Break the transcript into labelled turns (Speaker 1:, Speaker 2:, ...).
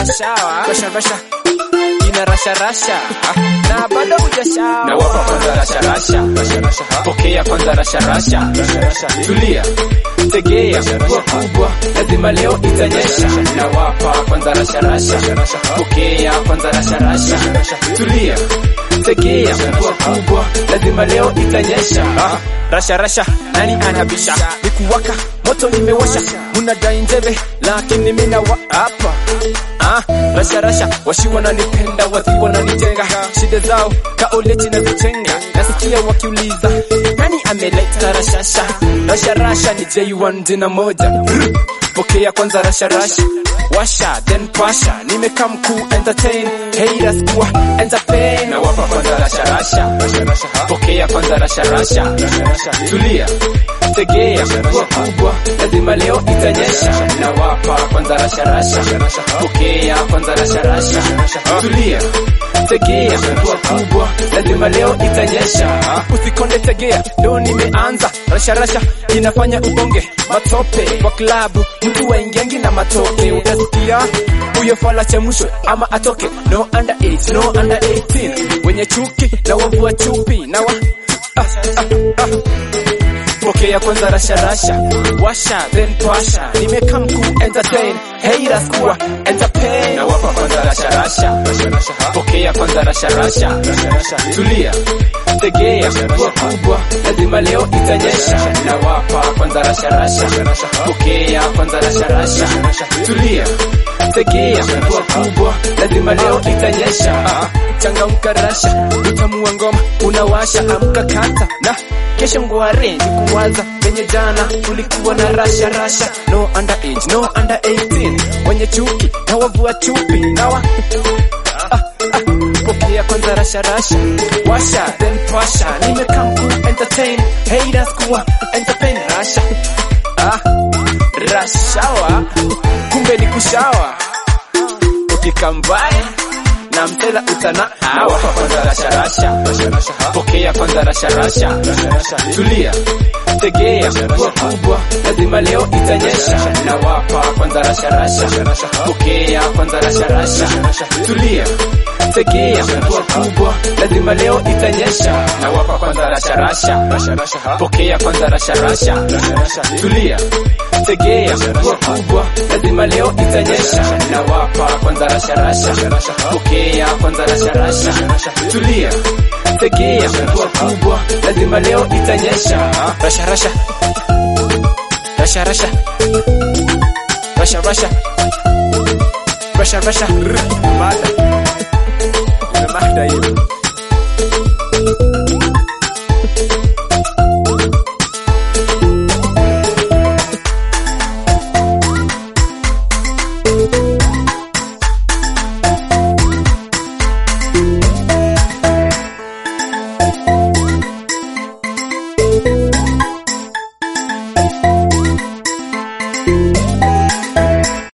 Speaker 1: shawa rasha rasha ina rasha rasha ah, na bado hujashawa
Speaker 2: na wapa kwanza rasha rasha pokea kwanza rasha rasha tulia tegea mvua kubwa lazima leo itanyesha na wapa kwanza rasha rasha pokea kwanza rasha rasha tulia tegea mvua kubwa lazima leo itanyesha
Speaker 1: Ah, rasha rasha nani anabisha nikuwaka moto nimewasha munadai njeve lakini mina wa hapa ah, rasha rasha washi wananipenda wathi wananitenga shida zao kaoleti na zichenga nasikia wakiuliza nani ameleta rashasha rasha rasha ni j1 jina moja Brr. pokea kwanza rasha rasha washa then pasha nimekaa mkuu entertain haters kuwa entertain
Speaker 2: na wapa kwanza rasha rasha pokea kwanza rasha rasha tulia tegea mvua kubwa lazima leo itanyesha na wapa kwanza rasha rasha pokea kwanza rasha rasha tulia tegea mvua kubwa lazima leo itanyesha
Speaker 1: usikonde tegea ndo nimeanza rasharasha inafanya ubonge matope kwa klabu mtu waingiangi na matoke utasikia huyo fala chemushwe ama atoke no under age, no under 18 wenye chuki na wavua chupi na wa ah, ah, ah. pokea kwanza rasharasha washa then pasha nimekaa mkuu entertain haters kuwa entertain
Speaker 2: na wapa kwanza rasha rasha pokea kwanza rasha rasha tulia tegea mvua kubwa lazima leo itanyesha na wapa kwanza rasha rasha pokea kwanza rasha rasha tulia tegea mvua kubwa lazima leo itanyesha
Speaker 1: Ah, changamka rasha utamua ngoma unawasha amka kata na kesho ngware ni kuwaza penye jana tulikuwa na rasha rasha no under age no under 18 wenye chuki na wavua chupi na wa ah, ah, pokea kwanza rasha rasha washa then pasha nimekaa mkuu entertain haters kuwa entertain rasha ah, rashawa kumbe ni kushawa ukikambaye na mtela utana
Speaker 2: na wapa kwanza rasha rasha pokea kwanza rasha rasha tulia tegea mvua kubwa lazima leo itanyesha na wapa kwanza rasha rasha pokea kwanza rasha rasha tulia tegea mvua kubwa lazima leo itanyesha na wapa kwanza rasha rasha pokea kwanza rasha rasha tulia tegea mvua kubwa lazima leo itanyesha na wapa kwanza rasha rasha pokea kwanza rasha rasha tulia tegea mvua kubwa lazima leo itanyesha
Speaker 1: rasha rasha rasha rasha rasha rasha rasha rasha Rr, mada